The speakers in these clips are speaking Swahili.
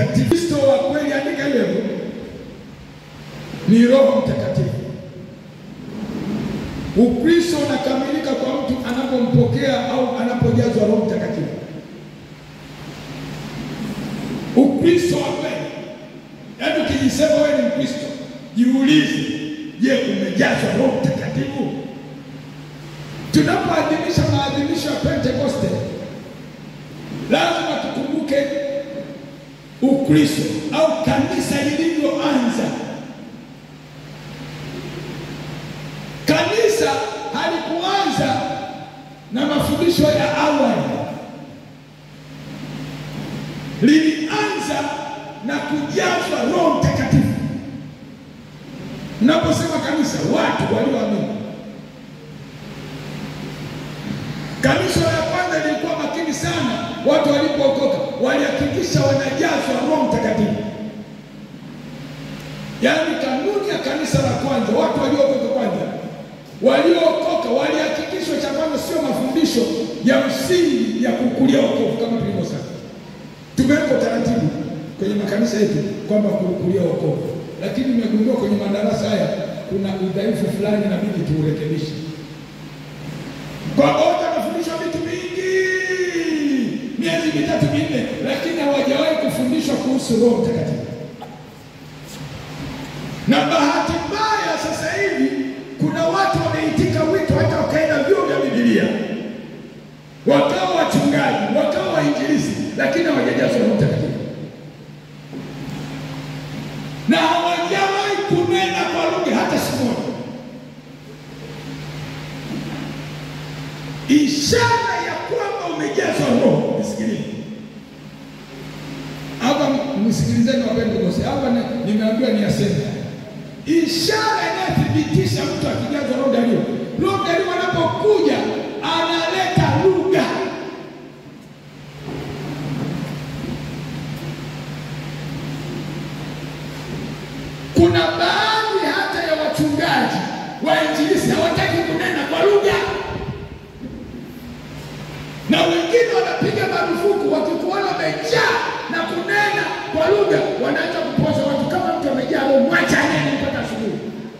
Mtakatifu. Kristo wa kweli, andika hilo, ni Roho Mtakatifu. Ukristo unakamilika kwa mtu anapompokea au anapojazwa Roho Mtakatifu. Ukristo wa kweli, yaani ukijisema wewe ni Mkristo, jiulize, je, umejazwa Roho Mtakatifu? Tunapoadhimisha maadhimisho ya Pentekoste, lazima tukumbuke Ukristo au kanisa lilivyoanza. Kanisa halikuanza na mafundisho ya awali, lilianza na kujazwa Roho Mtakatifu. Naposema kanisa, watu walioamini. Kanisa la kwanza lilikuwa makini sana, watu walipookoka walihakikisha wanajazwa Roho Mtakatifu. Yaani kanuni ya kanisa la kwanza, watu waliookoka kwanza, waliookoka walihakikishwa, cha kwanza sio mafundisho ya msingi ya kukulia wokovu kama tulivyosema. Tumeweka utaratibu kwenye makanisa yetu kwamba kukulia wokovu, lakini nimegundua kwenye madarasa haya kuna udhaifu fulani, inabidi tuurekebishe. Kwa wote wanafundishwa vitu vingi miezi mitatu minne, lakini hawajawahi kufundishwa kuhusu Roho Mtakatifu. Na bahati mbaya sasa hivi kuna watu wameitika wito, hata wakaenda vyuo vya Biblia, wakawa wachungaji, wakawa wainjilisti, lakini hawajajazwa Roho Mtakatifu na hawajawahi kunena kwa lugha hata siku moja. Ishara ya kwamba umejazwa Roho, nisikilize hapa, msikilizeni wapendwa wote, hapa ni- nimeambiwa ni aseme ishara inayothibitisha mtu akijazwa Roho Dario. Roho Dario anapokuja analeta lugha. Kuna baadhi hata ya wachungaji wainjilisti hawataki kunena kwa lugha, na wengine wanapiga marufuku wakikuona wamejaa na kunena kwa lugha, wanaanza kupoza watu kama mtu amejaa roho, mwacha nene mpaka asubuhi.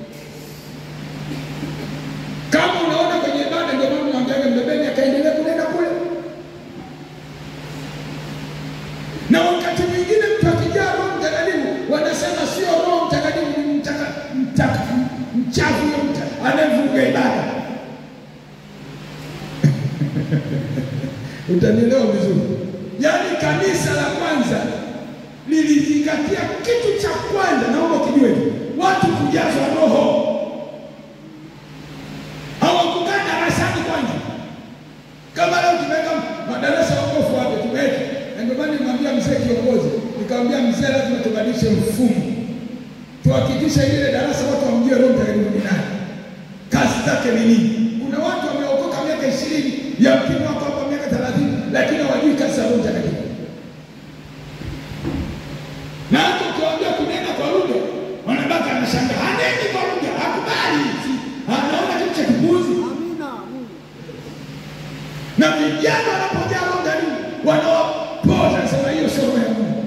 Kama unaona kwenye ibada, ndio maana unaambiaga mbebeni akaendelea kunena kule, na wakati mwingine mtu akijaa Roho Mtakatifu wanasema sio Roho Mtakatifu, ni mtaka, mtaka, mchafu huyo mtu anayevuruga ibada. Utanielewa vizuri. Yaani kanisa la kwanza lilizingatia kitu cha kwanza, naomba ukijue hivi, watu kujazwa Roho. Hawakukaa darasani kwanza, kama leo tumeweka madarasa ya wokovu wapi, tumeweka na ndio maana nimwambia mzee kiongozi, nikamwambia mzee, lazima tubadilishe mfumo, tuhakikishe ile darasa watu wamjue Roho Mtakatifu ni nani, kazi zake ni nini. Kuna watu wameokoka miaka ishirini, yamkini wako hapa miaka thelathini, lakini hawajui kazi za Roho Mtakatifu. Na hata ukiwaambia kunena kwa lugha, wanabaki anashangaa, haneni kwa lugha, hakubali, Si- anaona kitu cha kipuzi. Na vijana wanapojaa Roho Mtakatifu wanawapoza, sema hiyo sio roho ya Mungu.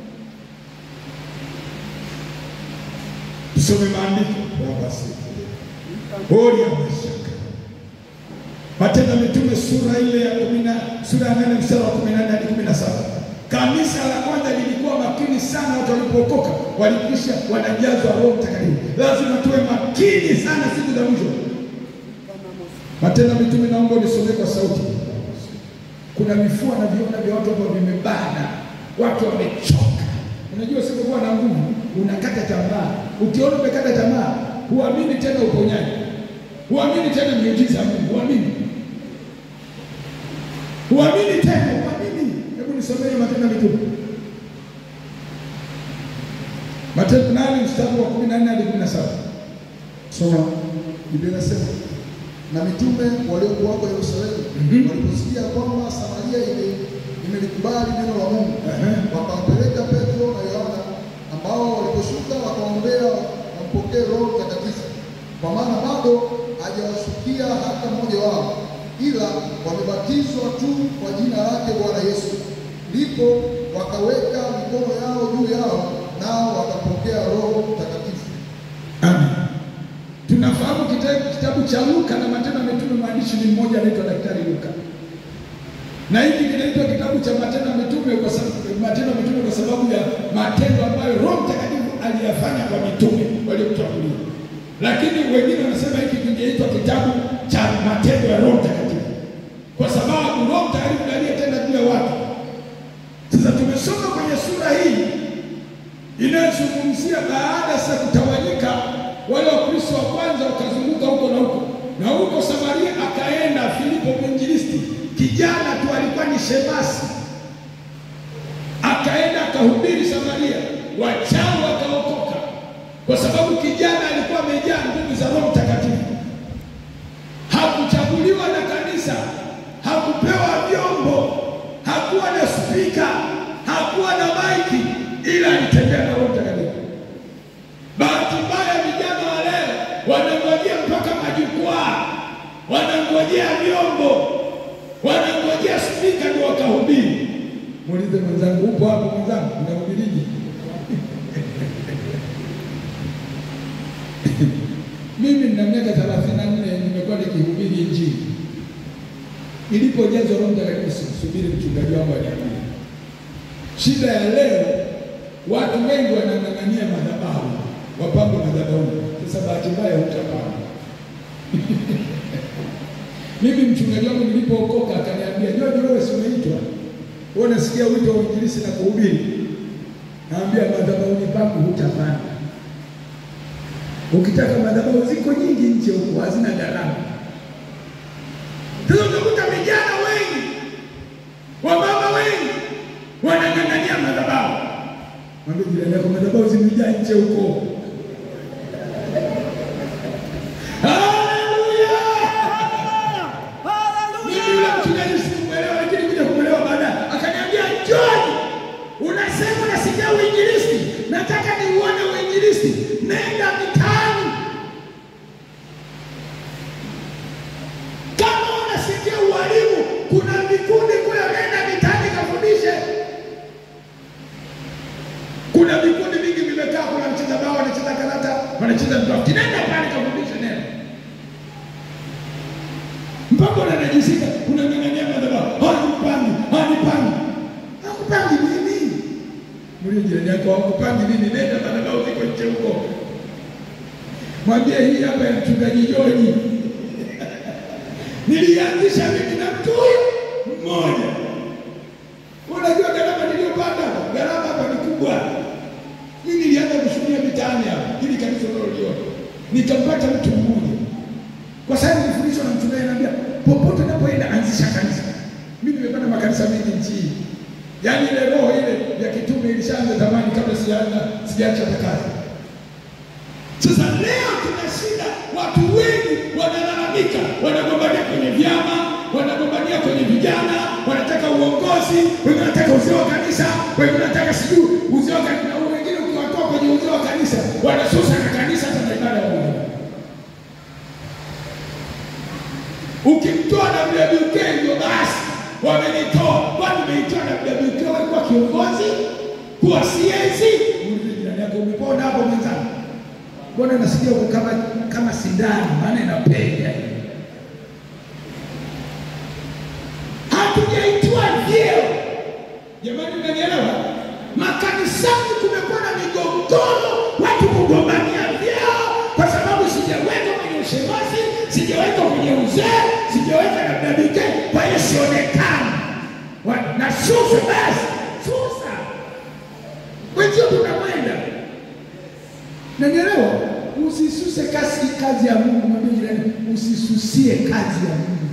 Tusome maandiko basi. Hori ya mashaka. Matendo ya Mitume sura ile ya kumi na sura ya nane mstari wa kumi na nne hadi kumi na saba. Kanisa la kwanza lilikuwa makini sana, watu walipookoka walikisha wanajazwa Roho Mtakatifu. Lazima tuwe makini sana siku za mwisho. Matendo ya Mitume, naomba unisomee kwa sauti. Kuna vifua na viona vya watu ambao vimebana, watu wamechoka. Unajua usipokuwa na nguvu unakata tamaa. Ukiona umekata tamaa, huamini tena uponyaji, huamini tena miujiza ya Mungu, huamini, huamini tena, huamini. Hebu nisomee Matendo ya Mitume, Matendo nane mstari wa kumi na nne hadi kumi na saba. Soma. Biblia inasema na mitume waliokuwako Yerusalemu Mhm. waliposikia kwamba Samaria ime- imelikubali neno la Mungu Ehe. wakampeleka Petro na Yohana, ambao waliposhuka wakaombea wampokee Roho Mtakatifu, kwa maana bado hajawashukia hata mmoja wao, ila wamebatizwa tu kwa jina lake Bwana Yesu. Ndipo wakaweka mikono yao juu yao, nao wakapokea Roho Mtakatifu. Amen. Tunafahamu kitabu, kitabu cha Luka na Matendo ya Mitume, mwandishi ni mmoja anaitwa Daktari Luka, na hiki kinaitwa kitabu cha Matendo ya Mitume kwa sababu Matendo ya Mitume kwa sababu ya matendo ambayo Roho Mtakatifu aliyafanya kwa mitume waliotangulia, lakini wengine wanasema hiki kingeitwa kitabu cha matendo ya Roho Mtakatifu kwa sababu Roho Mtakatifu ndiye aliyetenda juu ya watu. Sasa tumesoma kwenye sura hii inayozungumzia baada ya kutawanyika wale Wakristo wa kwanza wakazunguka huko na huko na huko Samaria, akaenda Filipo mwinjilisti, kijana tu alikuwa ni shemasi, akaenda akahubiri Samaria, wachawi wakaokoka, kwa sababu kijana alikuwa amejaa nguvu za Roho Mtakatifu. Hakuchaguliwa na kanisa, hakupewa vyombo, hakuwa na spika, hakuwa na maiki, ila alitembea na Roho Mtakatifu. Bahati mbaya vijana wa leo wanangojea mpaka majukwaa, wanangojea vyombo, wanangojea spika ndio wakahubiri. Muulize mwenzangu, upo hapo mwenzangu, unahubiriji? Mimi nina miaka thelathini na nne nimekuwa nikihubiri Injili. Nilipojazwa Roho Mtakatifu sikusubiri mchungaji wangu aniambie. Shida ya leo watu wengi wanang'ang'ania madhabahu, wapambe madhabahuni. Sasa bahati mbaya hutapanga. Mimi mchungaji wangu nilipookoka akaniambia, George, wewe si umeitwa wewe, unasikia wito wa uinjilisti na kuhubiri? Naambia madhabahuni pangu hutapanda. Ukitaka madhabahu ziko nyingi nje huko, hazina gharama. Sasa utakuta vijana wengi, wamama wengi wanang'ang'ania madhabahu. Mwambie jirani yako, madhabahu zimejaa nje huko. Haleluya! Mimi yule mchungaji sikumwelewa, lakini kuja kumwelewa baadaye, akaniambia John, unasema nasikia uinjilisti, nataka niuone uinjilisti, nenda mitaani. Kama unasikia ualimu, kuna vikundi kule, nenda mitaani kafundishe. Kuna vikundi vingi vimekaa, kuna mcheza bao, wanacheza karata, wanacheza draft, nenda pale kafundishe neno mpaka unanajisika, unang'ang'ania madhabahu, hanipangi, hanipangi. Hakupangi nini? Mlio jirani yako hakupangi nini? Nenda madhabahu ziko nje huko, mwambie hii hapa ya mchungaji Joji nilianzisha mimi na mtu huyu mmoja. Unajua gharama niliyopata, gharama hapa ni kubwa. Mimi nilianza kushuhudia mitaani hapa, ili kanisa unaloliona, nikampata mtu mmoja kwa sababu nilifundishwa na mchungaji anambia, popote unapoenda anzisha kanisa. Mimi nimepata makanisa mengi nchi hii, yaani ile roho ile ya kitume ilishaanza zamani kabla sijaanza sijaacha hata kazi. Sasa leo tuna shida, watu wengi wanalalamika, wanagombania kwenye vyama, wanagombania kwenye vijana, wanataka uongozi, wengine wanataka uzee wa kanisa, wengine wanataka sijui uzee wa kanisa, na wengine ukiwatoa kwenye uzee wa kanisa wanasusa na kanisa hata na ibada ya Mungu. Ukimtoa WWK ndio basi wamenitoa. Kwani umeitoa WWK wewe kuwa kiongozi, kuwa CAC? Muulize jirani yako, umepona hapo mwenzangu? Mbona nasikia uko kama kama sindano, maana inapenya hivi. Hatujaitwa vyeo jamani, umenielewa? Makanisani kumekuwa na migogoro, watu kugombania vyeo kwa sababu sijaweka kwenye ushemasi, sijaweka kwenye uzee, sijaweka na WWK, kwa hiyo sionekani. Wa- Na susa basi, susa wenzio, tunakwenda nanielewa. Usisuse kazi kazi ya Mungu, mwambie jirani, usisusie kazi ya Mungu.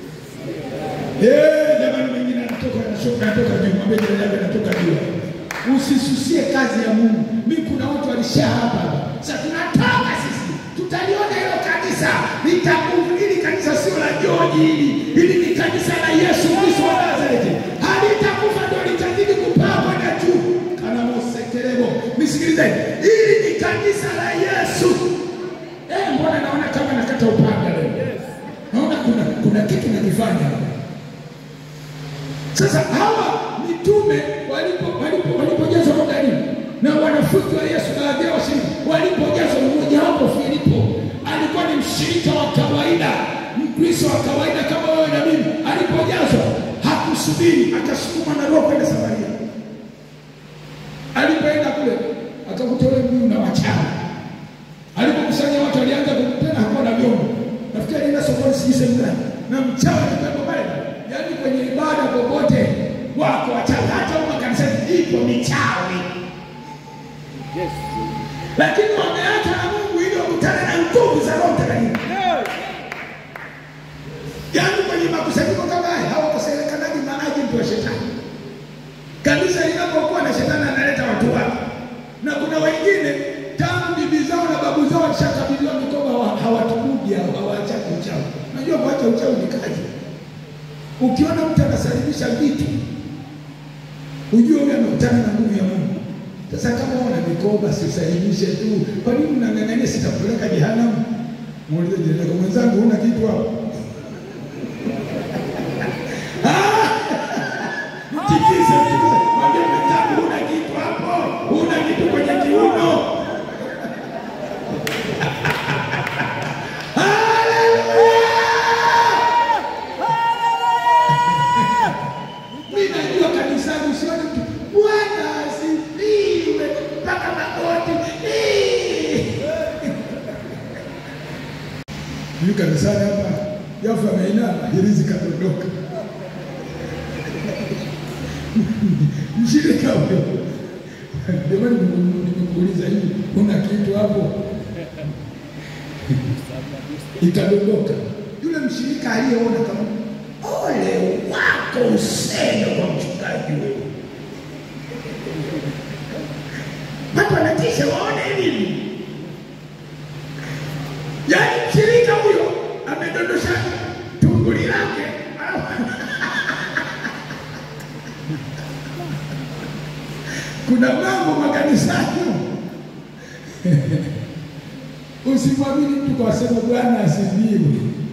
Eh, jamani, mengine anatoka anashuka, anatoka juu, mwambie jirani yako anatoka juu. Usisusie kazi ya Mungu. Mimi kuna watu walisha hapa hapa. Sasa tunatoka sisi, tutaliona hilo kanisa litakufa. Hili kanisa sio la George, hili hili ni kanisa la Yesu Kristo wa Nazareti, halitakufa, ndio litazidi kupaa kwenda juu. Kana mosekelebo, nisikilizeni, hili ni kanisa la Yesu. Eh, mbona naona kama nakata upanga leo? Naona kuna kuna kitu nakifanya hapa. Sasa hawa mitume mitume walipo walipo walipojazwa roho ndani na wanafunzi wa Yesu baadhi yao washiriki walipojazwa, mmoja wapo Filipo alikuwa ni mshirika wa kawaida, Mkristo wa kawaida kama wewe na mimi. Alipojazwa hakusubiri, akasukumwa na roho kwenda Samaria. Alipoenda kule akakuta ule mji una wachawi. Alipokusanya watu alianza tena, hakuwa na vyombo. Nafikiri alienda sokoni, sijui sehemu gani, na mchawi alikuwepo pale. Yaani kwenye ibada popote wako wachawi, hata huko kanisani ipo michawi, lakini wameacha na Mungu ili wakutane na nguvu za Roho Mtakatifu. Yaani kwenye makusanyiko kama haya hawakosekanaji maanaji mtu wa shetani. Kanisa linapokuwa na shetani analeta watu wake, na kuna wengine tangu bibi zao na babu zao walishakabidhiwa mikoba, hawa- hawatubuji hao, hawaachaki uchawi. Unajua kuacha uchawi ni kazi. Ukiona mtu anasalimisha vitu, ujue huyu amekutana na nguvu ya Mungu. Sasa kama una mikoba, sisalimishe tu. Kwa nini unang'ang'ania sitakupeleka jehanamu? Muulize jirani yako, mwenzangu, huna kitu hapo? Tikise, tikise. Mwambie mwenzangu, huna kitu hapo, huna kitu kwenye kiuno. Mimi najua kanisani usione mtu Bwana asifiwe mpaka magoti. Eh. Mimi kanisani hapa Yafu ameinama hirizi kadondoka. Mshirika huyo. Jamani nimekuuliza hivi kuna kitu hapo? Ikadondoka. Yule mshirika aliyeona kama ole wako useme kwa mchungaji wewe. Watu wanatisha waone nini? Yaani mshirika huyo amedondosha tunguli lake kuna mambo makanisani usimwamini mtu kwa sema Bwana asifiwe.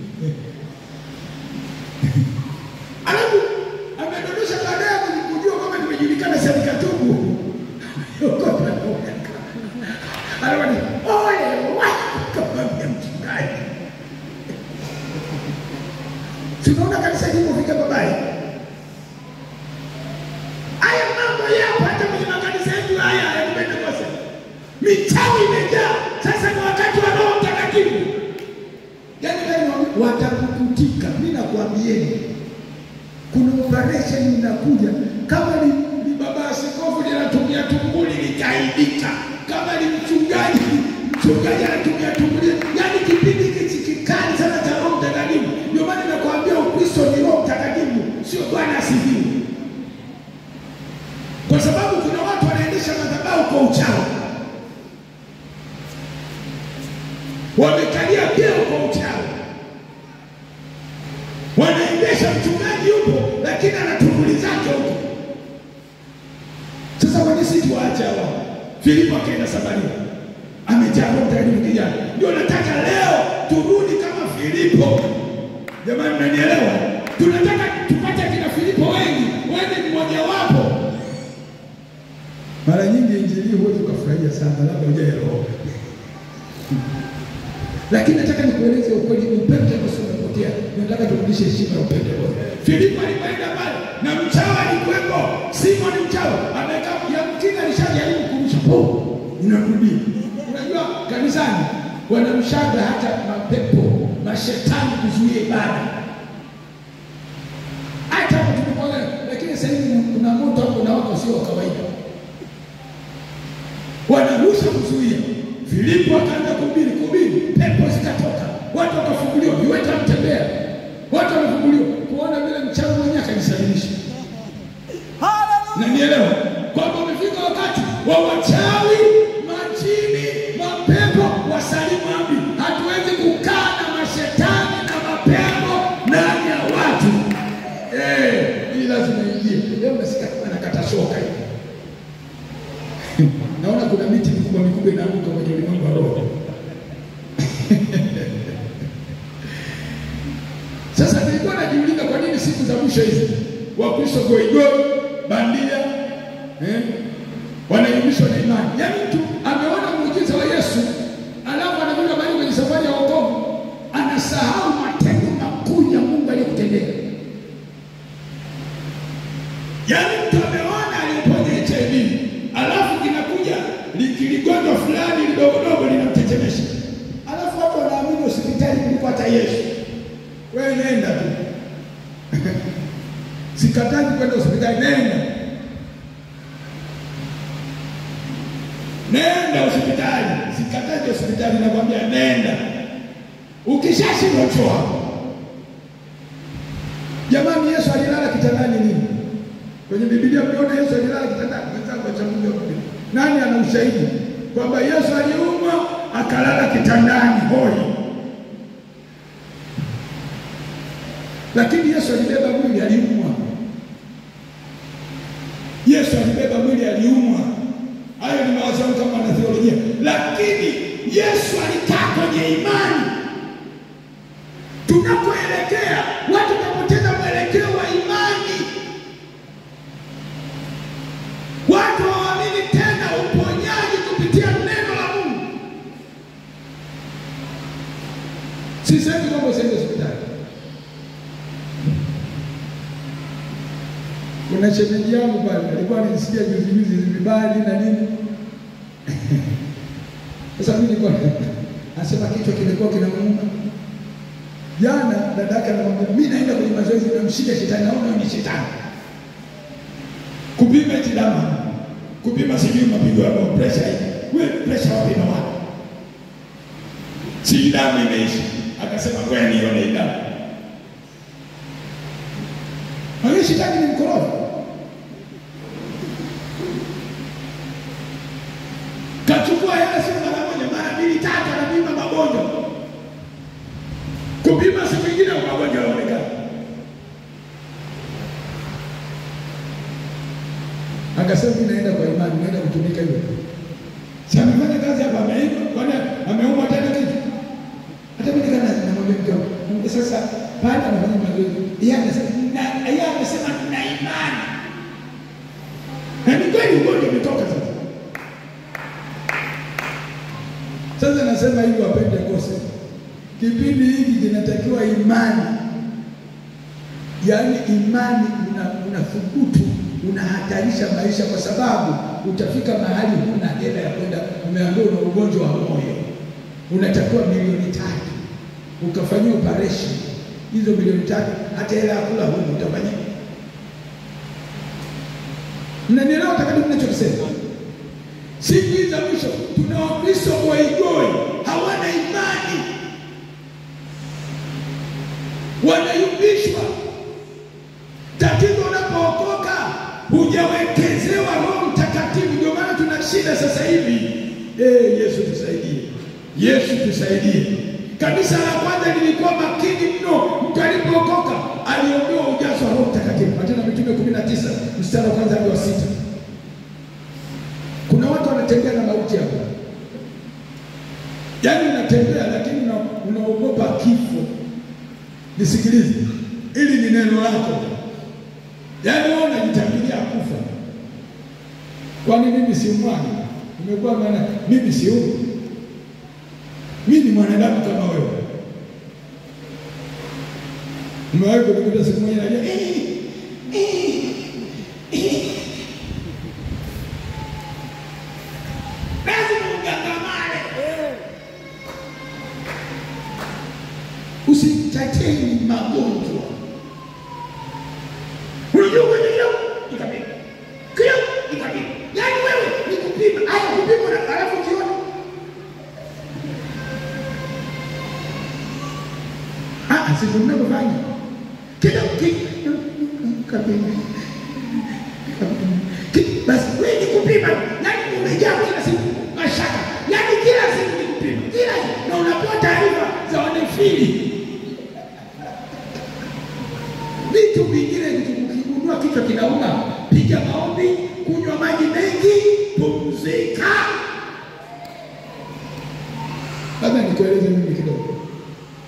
Alafu amedondosha baadaye kujua kama nimejulikana sasa nikatubu. Alafu ni ole wako kama mchungaji. Tunaona kanisa lilipofika babaya. Haya mambo yapo hata kwenye makanisa yetu haya ya Pentekoste. Michawi imejaa. Sasa ni wakati wa Roho Mtakatifu. Yaani kama watakukutika, mimi nakwambieni. Kuna operation inakuja kama ni, ni baba askofu linatumia tumbuli likaidika, kama ni mchungaji mchungaji anatumia tumbuli, yaani kipindi hiki kikali sana cha Roho Mtakatifu. Ndio maana nakwambia Ukristo ni Roho Mtakatifu, sio Bwana asifiwe, kwa sababu kuna watu wanaendesha madhabahu kwa uchawi, wamekalia vyeo kwa uchawi wanaendesha mchungaji yupo, lakini ana tunguli zake huko. Sasa kwani sisi tuwaache hawa? Filipo akaenda Samaria, amejaa Roho Mtakatifu kijana. Ndio nataka leo turudi kama Filipo. Jamani, mnanielewa? Tunataka tupate kina Filipo wengi, wewe ni mmoja wapo. Mara nyingi injili huwezi ukafurahia sana, labda ujae roho lakini nataka nikueleze ukweli, Upentekoste umepotea. Nataka turudishe heshima ya Upentekoste. Filipo alipoenda pale na mchawi alikuwepo, Simoni mchawi amekaa, yamkini alishajaribu kurusha po, unarudia. Unajua kanisani wanamshaga hata mapepo mashetani kuzuia ibada, hata hapo tulipoona. Lakini sasa hivi kuna moto hapo na wako sio wa kawaida, wanarusha kuzuia Filipo akaanza kuhubiri kuhubiri, pepo zikatoka, watu wakafunguliwa, viwete mtembea, watu wakafunguliwa, kuona vile mchawi mwenyewe akajisalimisha. Na nielewa kwamba umefika wakati wa wachawi, majini, mapepo wasalimu amri. Hatuwezi kukaa na mashetani na mapepo ndani ya watu. Eh, hii lazima ingie. Leo nasikia kama nakata shoka hivi. Naona kuna miti mikubwa mikubwa inaanguka kwenye ulimwengu wa roho. Sasa nilikuwa najiuliza kwa nini siku za mwisho hizi Wakristo goigoi bandia eh, wanayumbishwa na imani. Yaani mtu ameona muujiza wa Yesu alafu anakuja bali kwenye safari ya wokovu anasahau matendo makuu ya Mungu aliyokutendea. Yaani mtu ameona aliponya HIV alafu kinakuja likiligonjwa fulani lidogodogo linamtetemesha, alafu watu wanaamini hospitali kuliko hata Yesu. Wewe nenda tu sikataji kwenda hospitali, nenda nenda hospitali, sikataji hospitali, nakwambia nenda. Ukishashindwa choa. Jamani, Yesu alilala kitandani nini? Kwenye Biblia mliona Yesu alilala kitandani? Mwenzangu achambulia Biblia. Nani ana ushahidi kwamba Yesu aliumwa akalala kitandani hoi? Lakini Yesu alibeba mwili, aliumwa. Yesu alibeba mwili, aliumwa. Hayo ni mawazo yangu kama wanatheolojia, lakini Yesu alikaa kwenye imani. Tunapoelekea watu wanapoteza mwelekeo wa imani, watu hawaamini tena uponyaji kupitia neno la Mungu. Sisemi kwamba usiende hospitali. Kuna shemeji yangu pale alikuwa anisikia juzi juzi vibali na nini. Sasa mimi nilikuwa anasema kichwa kilikuwa kinamuuma. Jana dadake anamwambia mimi naenda kwenye mazoezi namshika shetani naona ni shetani. Kupima eti damu. Kupima sijui mapigo ya moyo pressure hii. Wewe pressure wapi na wapi? Si damu imeisha. Akasema ngoja nione damu. Hayo shetani ni mkorofi. Kachukua hela sio mara moja, mara mbili tatu, anapima magonjwa. Kupima siku nyingine magonjwa yanaonekana. Akasema mimi naenda kwa imani, naenda kutumika hivyo. Si amefanya kazi hapa, ameiva, kwani ameumwa tena kitu? Hata mimi nikana namwambia mke wangu, Mungu sasa pale anafanya mazoezi. Yeye anasema na yeye amesema tuna imani. Na ni kweli ugonjwa umetoka sasa. Sasa nasema hivi wapende kose. Kipindi hiki kinatakiwa imani. Yaani imani una unathubutu unahatarisha maisha kwa sababu utafika mahali huna hela ya kwenda, umeambiwa una ugonjwa wa moyo, unatakiwa milioni tatu ukafanyia operation hizo milioni tatu, hata hela ya kula huna, utafanya mnanielewa takatifu ninachokisema? Siku hizi za mwisho tuna Wakristo goigoi, hawana imani, wanayumbishwa. Tatizo unapookoka hujawekezewa Roho Mtakatifu, ndio maana tuna shida sasa hivi. Eh, Yesu tusaidie, Yesu tusaidie. Kanisa la kwanza lilikuwa makini mno, mtu alipookoka aliombewa ujazo wa Roho Mtakatifu. Matendo ya Mitume kumi na tisa mstari wa kwanza hadi wa sita. Kuna watu wanatembea na mauti hapa, yaani unatembea lakini una- unaogopa kifo. Nisikilize, ili ni neno lako, yaani wewe unajitambilia kufa. Kwani mimi si mwana? Umekuwa maana mimi si huyu, mimi ni mwanadamu kama wewe. Umewahi kunikuta siku moja nalia "Eh, eh, eh." lazima ugangamane. Usitateni magonjwa. Unajua kwenye hiyo ikapima. Kio ikapima. Yaani wewe ni kupima, haya kupima na alafu ukiona. Ah, sisi mnavyofanya. Kila ki kapima. Ki- Basi wewe ni kupima. Yaani umejaa kila siku mashaka. Yaani kila siku ni kupima. Kila siku na unapewa taarifa za wanefili. Vitu vingine ukigundua kichwa kinauma, piga maombi, kunywa maji mengi, pumzika. Labda nikueleze mimi kidogo.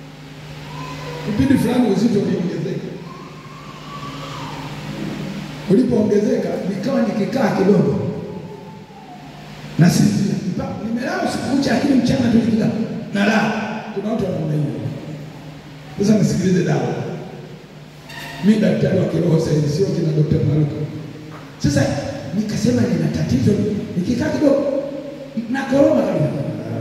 Kipindi fulani uzito uliongezeka, ulipoongezeka, nikawa nikikaa kidogo nasinzia, nimelala usiku kucha, lakini mchana tu nikikaa nalala. Kuna watu wanaona hiyo. Sasa nisikilize dawa. Mi daktari wa kiroho sahizi, sio kina Dr. Maruka. Sasa nikasema nina tatizo, nikikaa kidogo nakoroma kabisa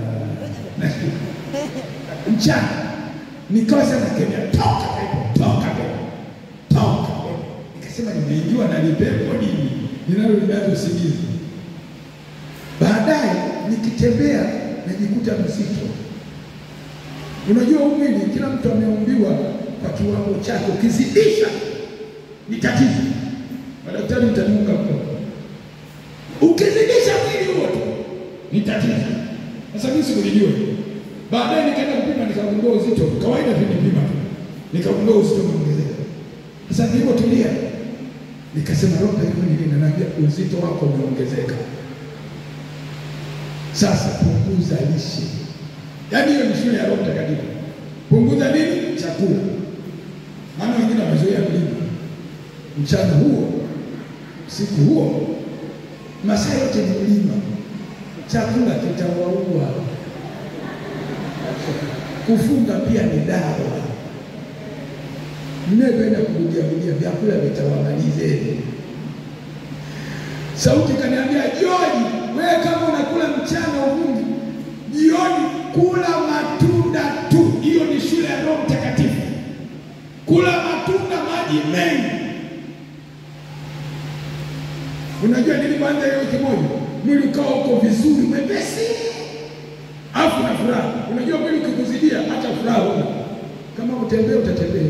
mchana nikawa sana kemea, toka pepo, toka pepo, toka pepo. Nikasema nimeingiwa na lipepo nini linaloniaza usingizi. Baadaye nikitembea najikuta mzito. Unajua huu mwili kila mtu ameumbiwa kwa kiwango chake, ukizidisha ni tatizo. Madaktari mtaniunga mkono, ukizidisha mwili huo tu ni tatizo. Sasa mimi sikulijua. Baadaye nikaenda kupima nikagundua uzito, kawaida tulipima tu, nikagundua uzito umeongezeka. Sasa nilipotulia nikasema, roho hivyo nini, nanaambia uzito wako umeongezeka. Sasa punguza lishe, yaani hiyo ni shule ya Roho Mtakatifu. Punguza nini? Chakula, maana wengine wamezoea mlima mchana huo, usiku huo, masaa yote ni mlima. Chakula kitawaua. Kufunga pia ni dawa. Mnapenda kurudiarudia vyakula vitawamalizeni. Sauti kaniambia, Joji, wewe kama unakula mchana uvungi, jioni kula matunda tu. Hiyo ni shule ya Roho Mtakatifu. Kula matunda, maji mengi. Unajua nilipoanza hiyo wiki moja, mwili ukawa uko vizuri, mwepesi afu na furaha. Unajua mwili ukikuzidia hata furaha huna. Kama utembee utatembea,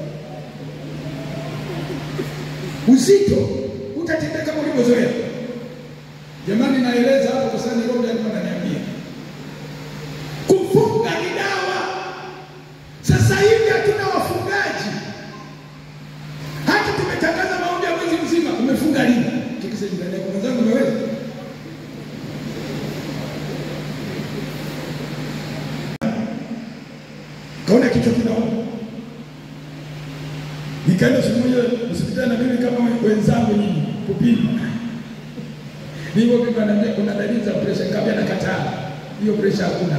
uzito utatembea kama ulivyozoea. Jamani, naeleza hapo kwa sababu Roho alikuwa ananiambia kufunga ni dawa. Sasa hivi hatuna wafungaji, hata tumetangaza maombi ya mwezi mzima. Umefunga lini? Tikisa jirani yako mwenzangu, umeweza kaona kichwa kinauma. Nikaenda siku moja hospitali na mimi kama wenzangu nyinyi kupima. Nilipo pima anambia kuna dalili za pressure, nikamwambia nakataa. Hiyo pressure hakuna.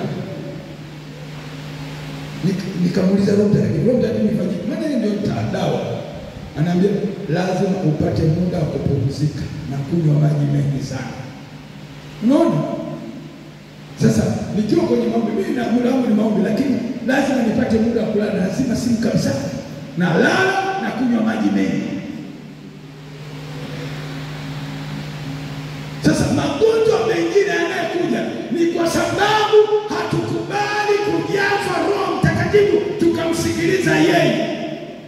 Nik- Nikamuuliza Roho Mtakatifu, Roho Mtakatifu nifanyie? Maana yeye ndio dawa. Anaambia lazima upate muda wa kupumzika na kunywa maji mengi sana. Unaona? Sasa nikiwa kwenye maombi, mimi na muda wangu ni maombi, lakini lazima nipate muda wa kulala, lazima simu kabisa, na lala na kunywa maji mengi. Sasa magonjwa mengine yanayokuja ni kwa sababu hatukubali kujazwa Roho Mtakatifu tukamsikiliza yeye.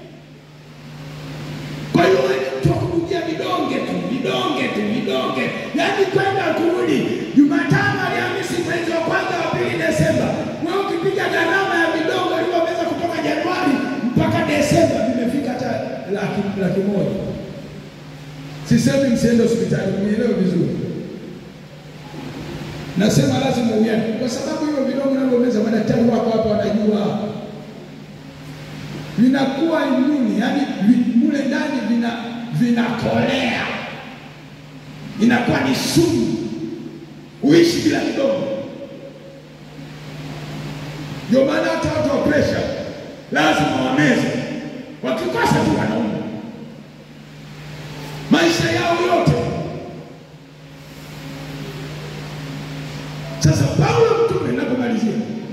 Kwa hiyo wewe ni mtu wa kubugia vidonge tu, vidonge tu, vidonge, yaani kwenda kurudi. Jumatano, Alhamisi, mwezi wa kwanza, wa pili, Desemba, wewe ukipiga gharama ya vidonge ulivyoweza kutoka Januari mpaka Desemba, vimefika hata laki, laki moja. Sisemi msiende hospitali, mnielewe vizuri. Nasema lazima uende, kwa sababu hivyo vidonge unavyomeza, madaktari wako hapa wanajua vinakuwa imuni, yani mule ndani vina vinakolea, inakuwa ni sumu, uishi bila vidonge. Ndio maana hata watu wa presha lazima wameze, wakikosa tu wanauma maisha yao yote. Sasa Paulo mtume, ninapomalizia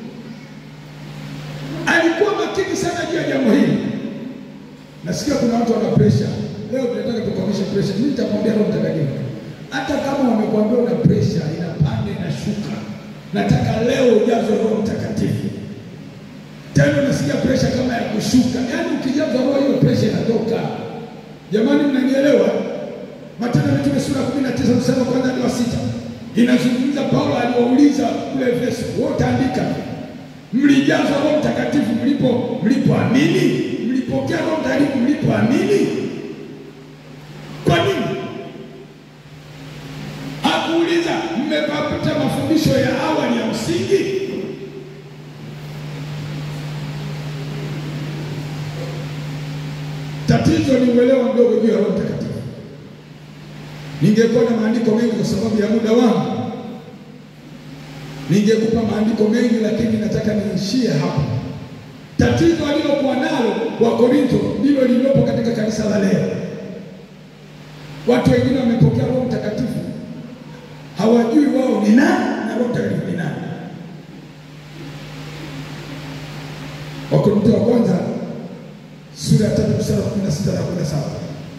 alikuwa makini sana juu ya jambo hili. Nasikia kuna watu wana presha leo, tunataka tukomeshe presha. Mimi nitakwambia Roho Mtakatifu, hata kama wamekwambia una presha inapanda inashuka, nataka leo ujazwe Roho Mtakatifu. Tena nasikia presha kama ya kushuka, yaani ukijazwa Roho hiyo presha inatoka. Jamani, mnanielewa? Matendo ya Mitume sura ya kumi na tisa mstari wa kwanza hadi wa sita inazungumza Paulo aliwauliza kule Efeso, wote andika mlijazwa Roho Mtakatifu mlipo mlipoamini, mlipokea Roho Mtakatifu mlipoamini. Kwa nini hakuuliza mmepata mafundisho ya awali ya msingi? Tatizo ni uelewa mdogo juu ya Roho Mtakatifu. Ningekuwa na maandiko mengi kwa sababu ya muda wangu, ningekupa maandiko mengi, lakini nataka niishie hapa. Tatizo alilokuwa nalo wa Korinto ndilo lililopo katika kanisa la leo. Watu wengine wamepokea Roho Mtakatifu, hawajui wao ni nani na Roho Mtakatifu ni nani. Wakorintho wa kwanza sura ya tatu mstari wa kumi na sita na kumi na saba.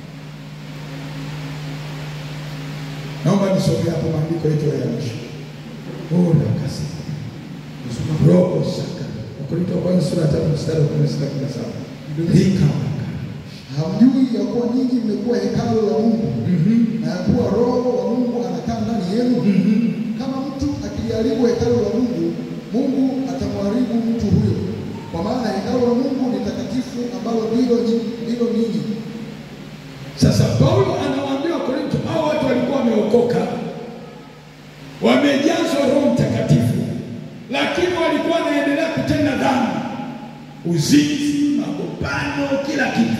Naomba nisome hapo maandiko yetu ya mwisho. Ora kasi roho shaka. Wakorintho wa kwanza sura ya tatu mstari wa kumi na sita kumi na saba. Rika Hamjui ya kuwa ninyi mmekuwa hekalu la Mungu na ya kuwa Roho wa Mungu anakaa ndani yenu? Kama mtu akiliharibu hekalu la Mungu, Mungu atamharibu mtu huyo, kwa maana hekalu la Mungu ni takatifu, ambalo ndilo nyi- ndilo ninyi. Sasa Paulo anawaambia Wakorintho, hao watu walikuwa wameokoka, wamejazwa Roho Mtakatifu, lakini walikuwa wanaendelea kutenda dhambi, uzinzi, magombano, kila kitu.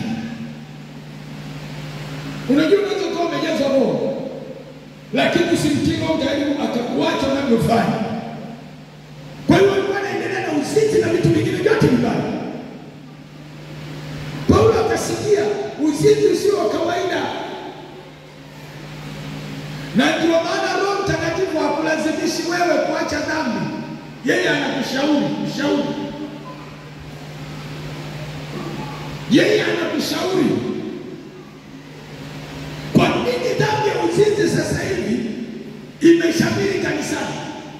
Unajua, unaweza kuwa umejazwa Roho, lakini usimtii Roho Mtakatifu akakuacha unavyofanya. Kwa hiyo walikuwa wanaendelea na uzinzi na vitu vingine vyote vibaya. Paulo akasikia uzinzi usio wa kawaida, na ndio maana Roho Mtakatifu hakulazimishi wewe kuacha dhambi, yeye anakushauri ushauri, yeye anakushauri. Kwa nini dhambi ya uzinzi sasa hivi imeshamiri kanisani?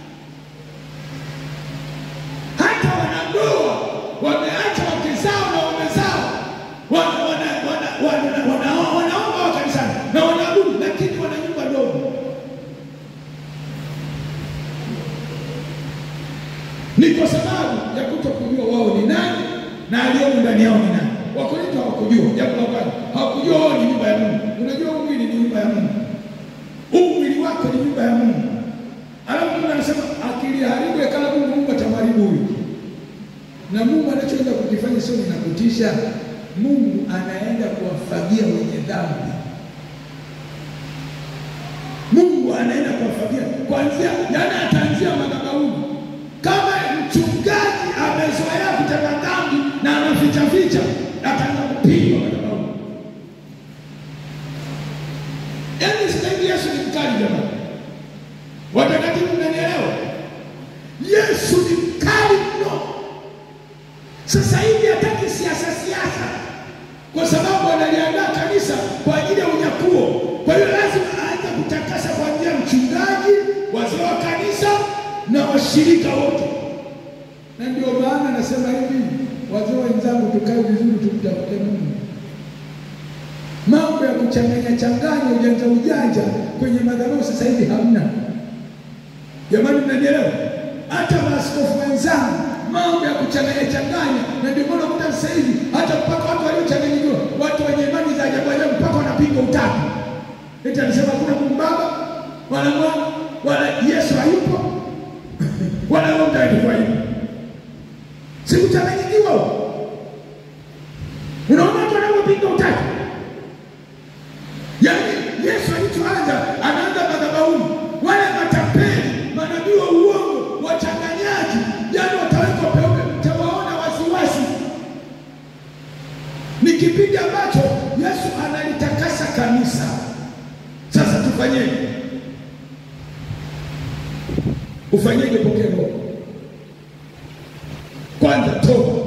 Hata wanandoa wameacha wake zao na waume zao wana- wana- wana- wana- wana- wanaomba wa kanisani na wanaabudu, lakini wana nyumba ndogo. Ni kwa sababu ya kutokujua wao ni nani na aliyomo ndani yao ni nani. Wakorintho hawakujua jambo la kwanza, hawakujua wao ni nyumba ya Mungu. Unajua huu mwili ni nyumba ya Mungu, huu mwili wako ni nyumba ya Mungu. Alafu Mungu anasema akiliharibu hekalu la Mungu, Mungu atamharibu huyu na Mungu anachoenda kukifanya sio ninakutisha. Mungu anaenda kuwafagia wenye dhambi. Mungu anaenda kuwafagia kuanzia, yani ataanzia madhabahuni. Kama mchungaji amezoea kutenda dhambi na anaficha ficha, ataanza kupigwa madhabahuni. Yaani sasa hivi Yesu ni mkali jamani, watakatifu, mnanielewa? Yesu ni mkali mno. Sasa hivi hataki siasa siasa, kwa sababu analiandaa kanisa kwa ajili ya unyakuo. Kwa hiyo lazima aanze kutakasa kuanzia mchungaji, wazee wa kanisa na washirika wote. Na ndio maana nasema hivi, wazee wenzangu, tukae vizuri, tumtafute Mungu. Mambo ya kuchanganya changanya ujanja ujanja kwenye madhabahu sasa hivi hamna. Jamani, mnanielewa? Hata maaskofu wenzangu, mambo ya kuchanganya changanya, na ndio maana kuta sasa hivi hata mpaka watu waliochanganyikiwa, watu wenye imani za ajabu ajabu, mpaka wanapinga utatu. Eti anasema hakuna Mungu Baba wala Mwana wala Yesu hayupo wala Roho Mtakatifu hayupo. Si kuchanganyikiwa huko? Unaona watu wanaopinga utatu, yaani Yesu alichoanza anaanza madhabahuni, wale matapeli, manabii wa uongo, wachanganyaji, yaani watawekwa peupe, mtawaona wasiwasi. Ni kipindi ambacho Yesu analitakasa kanisa. Sasa tufanyeje? Ufanyeje? Pokea Roho kwanza, toba.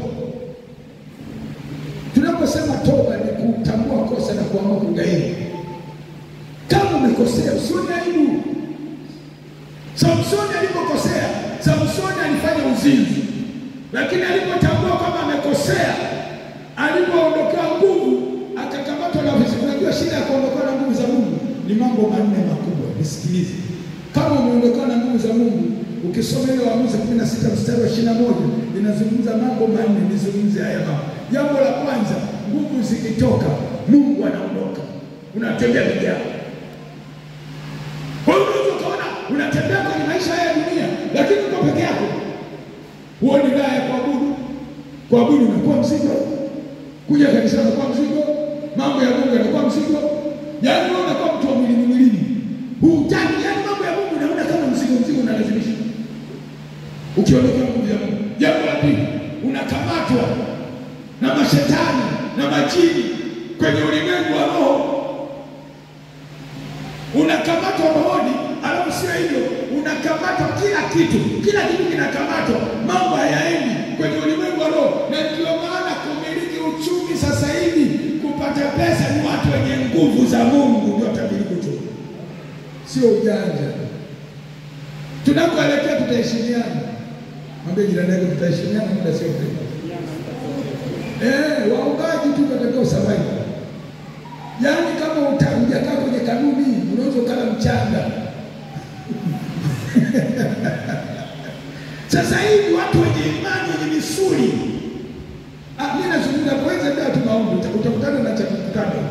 Tunaposema toba ni kutambua kosa na kuamua kugairi. Kama umekosea usione aibu. Samsoni alipokosea, Samsoni alifanya uzinzi, lakini alipotambua kwamba amekosea, alipoondokewa nguvu, akakamatwa na visi. Unajua shida ya kuondokewa na nguvu za Mungu ni mambo manne makubwa. Nisikilize, kama umeondokewa na nguvu za Mungu, ukisoma ile Waamuzi kumi na sita mstari wa ishirini na moja inazungumza mambo manne. Nizungumze haya mambo. Jambo la kwanza, nguvu zikitoka, Mungu anaondoka, unatembea peke yako. Kwa hiyo unaweza ukaona unatembea kwenye maisha haya ya dunia, lakini uko peke yako, huoni raha ya kuabudu. Kuabudu unakuwa mzigo, kuja kanisani unakuwa mzigo, mambo ya Mungu yanakuwa mzigo, yaani wewe unakuwa mtu wa mwilini mwilini. hutaki, yaani mambo ya Mungu unaona kama mzigo mzigo unalazimisha. Ukiondokea nguvu ya Mungu. Jambo la pili, unakamatwa na mashetani na majini kwenye ulimwengu wa roho. Unakamatwa rohoni, alafu sio hivyo, unakamatwa kila kitu, kila kitu kinakamatwa, mambo hayaendi kwenye ulimwengu wa roho. Na ndio maana kumiliki uchumi sasa hivi, kupata pesa, ni watu wenye nguvu za Mungu ndio watamiliki uchumi, sio ujanja. Tunakoelekea tutaheshimiana. Mwambie jirani yako tutaheshimiana, muda sio mrefu. Eh, waombaji tu watakao survive. Yaani kama utakujakaa kwenye kanuni unaweza ukala mchanga. Sasa hivi watu wenye imani wenye misuli. Ah, mimi nazungumza kwanza ndio tunaomba utakutana na cha kukutana.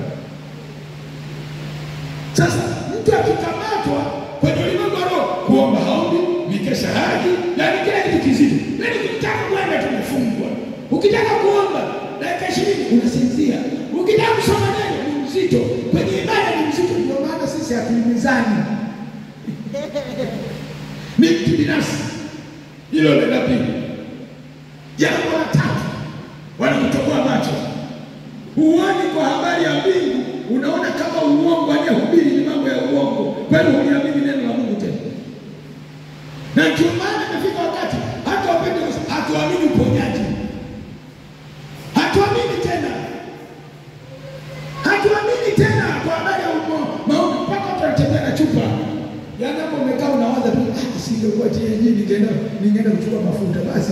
Sasa mtu akikamatwa kwenye ulimwengu wa roho kuomba haombi, mikesha haji, yaani kila kitu kizito. Yaani ukitaka kwenda tumefungwa. Ukitaka kuomba dakika ishirini unasinzia. Ukitaka kusoma neno ni mzito, kwenye ibada ni mzito. Ndio maana sisi hatuimizani, ni mtu binafsi. Hilo ni la pili. Jambo la tatu, wanakutoboa macho. Huoni kwa habari ya mbingu, unaona kama uongo, anayehubiri ni mambo ya uongo, kwani huliamini neno la Mungu tena. Na ndio maana imefika wakati hata wapende hatuamini uponyaji, hatuamini tena, hatuamini tena kwa habari ya umo- maombi, mpaka watu wanatembea na chupa. Yaani hapo umekaa unawaza tu, "Ah, singekuwa TNG ningeenda ningeenda kuchukua mafuta basi.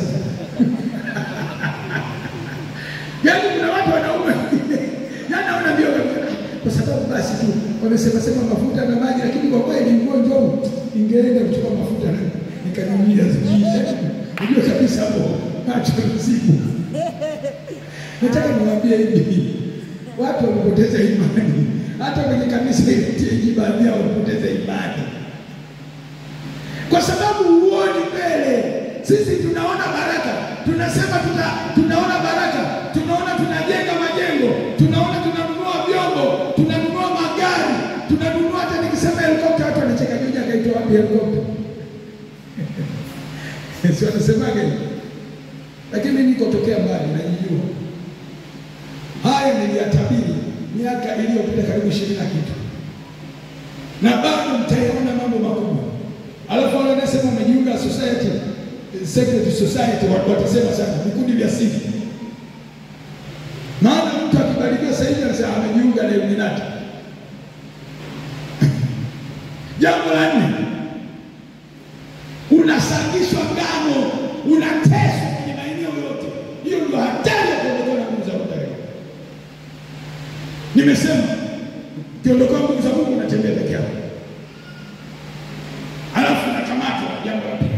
Yaani kuna watu wanaume yaani hawana mbio kabisa. kwa sababu basi tu wamesema sema mafuta na maji, lakini kwa kweli mgonjwa huu ningeenda kuchukua mafuta na nikanyunyia zikiisha. Unajua kabisa hapo macho mzigo. Nataka niwaambie hivi, watu wamepoteza imani, hata kwenye kanisa hili TAG baadhi yao wamepoteza imani kwa sababu huoni mbele. Sisi tunaona baraka, tunasema tuna, tunaona baraka, tunaona tunajenga majengo, tunaona tunanunua vyombo, tunanunua magari, tunanunua hata nikisema helikopta watu wanacheka, juja akaitwa wapi helikopta? si wanasemaga hivi, lakini mimi niko tokea mbali, najijua haya niliyatabiri miaka iliyopita karibu ishirini na kitu, na bado mtayaona mambo makubwa. Alafu wale wanasema wamejiunga society secret society, wa- watasema sana vikundi vya siri. Maana mtu akibarikiwa sasa hivi anasema amejiunga na Illuminati. Jambo la nne, unasangishwa ngano, unateswa kwenye maeneo yote. Hiyo ndio hatari ya kuondoka na nguvu za Mungu. Nimesema ukiondoka nguvu za Mungu unatembea peke yako, halafu unakamatwa. Jambo la pili.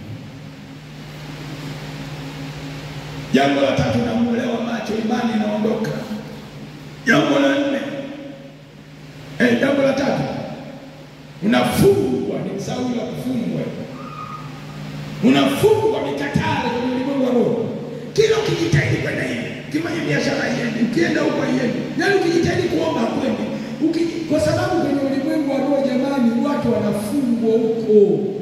Jambo la tatu, namuelewa macho, imani inaondoka. Jambo la nne, eh, jambo la tatu, unafungwa. Ni msauli la kufungwa, unafungwa mikatale kwenye ulimwengu wa roho. Kila ukijitahidi kwenda hivi, ukifanya biashara haiendi, ukienda huko haiendi, yaani ukijitahidi kuomba hakwendi, Uki- kwa sababu kwenye ulimwengu wa roho, jamani, watu wanafungwa huko.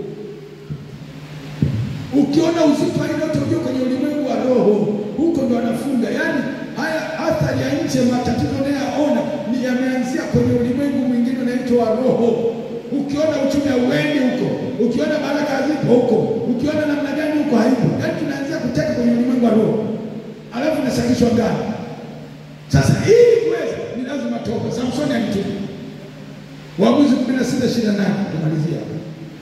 Ukiona uzito aina yote ujue kwenye ulimwengu wa roho, huko ndo anafunga. Yaani haya athari ya nje, matatizo unayoyaona ni yameanzia kwenye ulimwengu mwingine unaitwa wa roho. Ukiona uchumi hauendi huko, ukiona baraka hazipo huko, ukiona namna gani huko haipo, yaani tunaanzia kuteka kwenye ulimwengu wa roho, alafu nasakishwa ngano. Sasa ili kuweza ni lazima toba. Samsoni alitubu. Waamuzi kumi na sita ishirini na nane kumalizia hapa.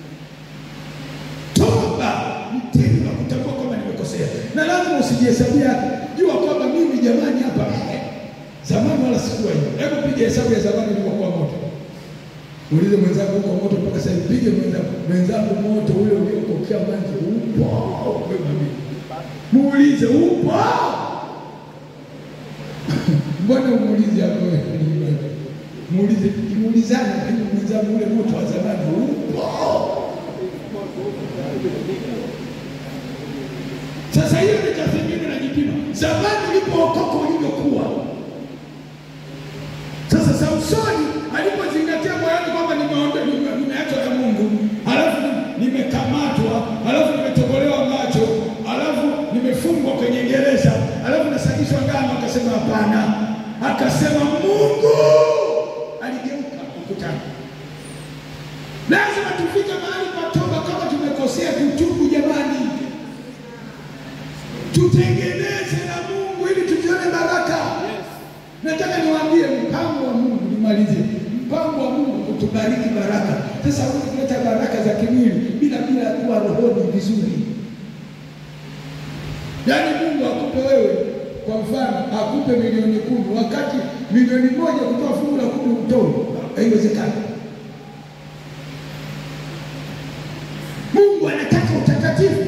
Toba ni tendo la kutambua kwamba nimekosea, na lazima usijihesabia hapa. Jua kwamba mimi jamani, hapa zamani wala sikuwa hivi. Hebu piga hesabu ya zamani ulivyokuwa moto, muulize mwenzako huko moto mpaka sasa hivi. Pige mwenzako mwenzako moto ule uliokokea maji upo, wewe mwambie, muulize upo. Mbona umuulize hapo wewe? Muulize, kimuulizana na hiyo mwenzangu ule moto wa zamani upo. Sasa hiyo ni tathmini na jipima. Zamani ulipookoka ulivyokuwa. Sasa Samsoni alipozingatia moyoni kwamba nimeondoa nime- nimekamatwa, alafu nimetobolewa macho, alafu nimefungwa kwenye gereza, alafu nasagishwa ngano. Akasema hapana, akasema Mungu aligeuka ukutani. Lazima tufike mahali pa toba. Kama tumekosea, tutubu jamani, tutengeneze na Mungu ili tuzione baraka. Nataka niwaambie mpango wa Mungu, nimalizie mpango wa Mungu kutubariki baraka. Sasa huwezi kuleta baraka za kimwili bila bila kuwa rohoni vizuri. Yaani Mungu akupe wewe, kwa mfano, akupe milioni kumi wakati milioni moja kutoa fungu la kumi utoe, haiwezekani. Mungu anataka utakatifu.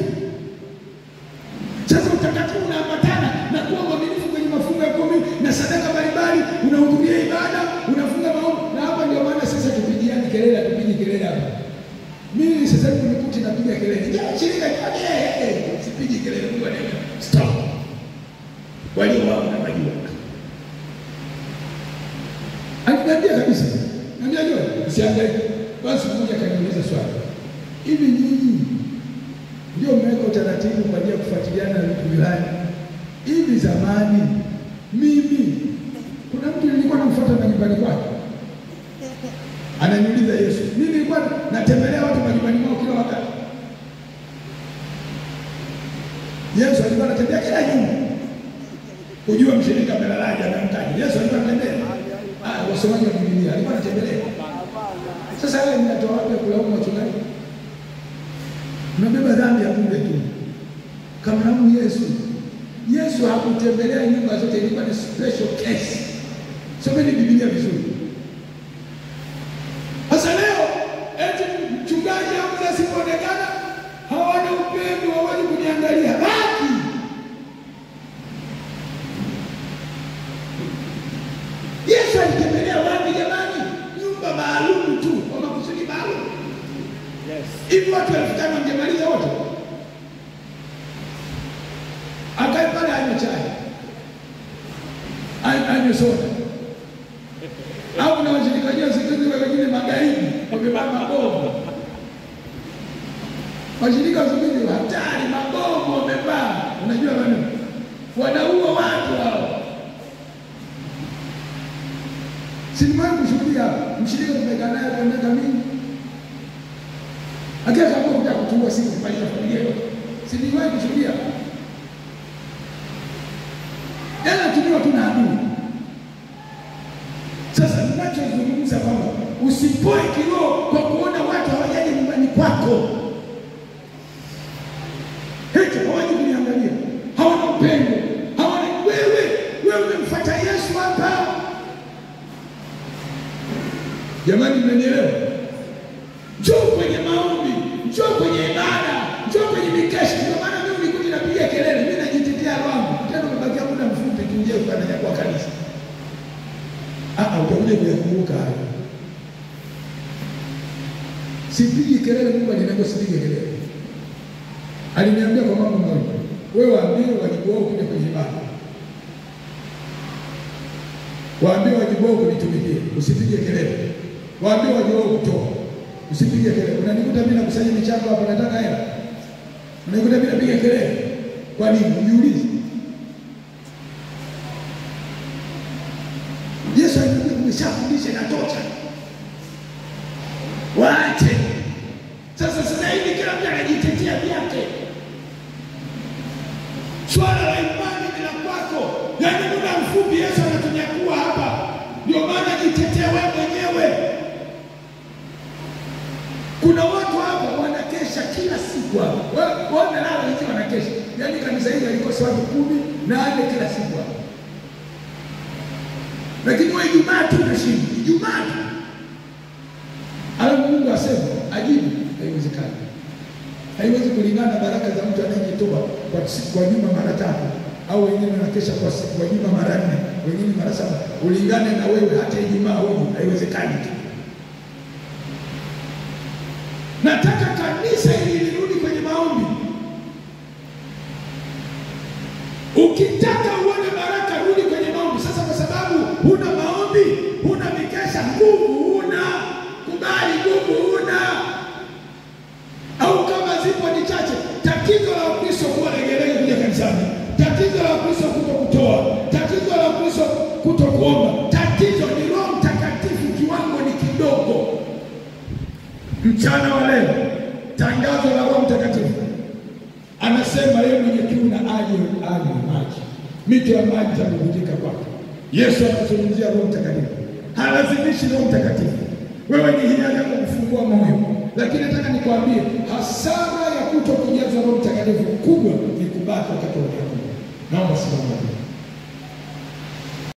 Sasa utakatifu unaambatana na kuwa mwaminifu kwenye mafungo ya kumi na sadaka mbalimbali, unahudhuria ibada, unafunga maombi, na hapa ndio maana sasa tupigiani kelele, tupigi kelele hapa. Mimi sasa hivi nikuti napiga kelele, "Jamani, shirika jamani, eh, eh, sipigi kelele, Mungu anaenda. Stop. Walio wao na wajua. Aliniambia kabisa, niambia leo, usihangaike. Basi mmoja kaniuliza swali, hivi nyinyi ndio mmeweka utaratibu kwa ajili ya kufuatiliana na vitu fulani. Hivi zamani mimi kuna mtu nilikuwa namfuata majumbani kwake, ananiuliza Yesu, mimi nilikuwa natembelea watu majumbani mwao kila wakati. Yesu alikuwa anatembea kila nyumba kujua mshirika amelalaje, amemtaji. Yesu alikuwa anatembea. Ah, wasomaji wa Biblia alikuwa anatembelea. Sasa wewe mnatoa wapi ya kulaumu wachungaji? Mnabeba dhambi ya bure tu. Kamlaumu Yesu. Yesu hakutembelea nyumba zote, ilikuwa ni special case. Someni Biblia vizuri. Sasa leo eti mchungaji au mzee asipoonekana hawana upendo, hawaji kuniangalia. Baki Yesu alitembelea wapi jamani? Nyumba maalum tu, kwa makusudi maalum. Hivi watu elfu tano wangemaliza wote? Akae pale anywe chai, Ay- anywe soda, au na washirika jao siku hizi wengine magaidi wamevaa mabomu. Washirika wa siku hizi hatari, mabomu wamevaa, unajua maneno, wanaua watu hao. Siliwahi kushuhudia mshirika tumekaa naye kwa miaka mingi, lakini akaamua kuja kutuua siku kumaliza familia yote. Siliwahi kushuhudia, yaani anatumiwa tu na adui. Sasa ninachozungumza kwamba usipoe kiroho kwa kuona watu hawajaje nyumbani kwako, hicho hawaji kuniangalia, hawana upendo, hawana wewe. Wewe umemfuata Yesu hapa Jamani, mmenielewa? Njoo kwenye maombi, njoo kwenye ibada, njoo kwenye mikesha. Ndio maana mimi nilikuja napiga kelele, mimi najitetea wangu tena, umebakia muda mfupi tu nje ukanaja kwa kanisa. Ah, ah, utakuja kuyakumbuka hayo. Sipigi kelele, Mungu aliniambia sipige kelele. Aliniambia kwa mambo mawili, wewe waambie wajibu wao kuja kwenye ibada, waambie wajibu wao kunitumikia, usipige kelele waambie waje wao kutoa, usipige kelele. Unanikuta mimi nakusanya michango hapa, nataka hela, unanikuta mimi napiga kelele. Kwa nini? Ujiulize. Yesu alikuja kumeshafundisha, inatosha, waache sasa. Sasa hivi kila mtu anajitetea vyake. Swala la imani ni la kwako, yaani muda mfupi Yesu anatunyakua hapa, ndio maana jitetee wewe mwenyewe. Kuna watu hapa wanakesha kila siku hapa, Wa- wanalala nje wanakesha. Yaani kanisa hili alikosa watu kumi nane kila siku hapa, lakini wewe Ijumaa tu unashinda, Ijumaa tu alafu Mungu asema ajibu, haiwezekani. Haiwezi kulingana na baraka za mtu anayejitoa kwa siku kwa juma mara tatu, au wengine wanakesha kwa siku kwa juma mara nne, wengine mara saba. Ulingane na wewe, hata Ijumaa huju, haiwezekani tu. Nataka kanisa hili lirudi kwenye maombi. Ukitaka uone baraka, rudi kwenye maombi. Sasa kwa sababu huna maombi, huna mikesha, nguvu huna, kubali nguvu huna, au Tatizo la Ukristo kuwa legelege kuja kanisani, tatizo la Ukristo kuto kutoa, tatizo la Ukristo kuto kuomba, tatizo ni Roho Mtakatifu, kiwango ni kidogo. Mchana wa leo, tangazo la Roho Mtakatifu anasema yeye mwenye kiu na aje anywe maji, mito ya maji itabubujika kwake. Yesu anazungumzia Roho Mtakatifu, halazimishi Roho Mtakatifu. Wewe ni hiari yako kufungua moyo, lakini nataka nikwambie hasara ya kuto kujaza Roho Mtakatifu kubwa ni kubaki wakati wa Naomba simama.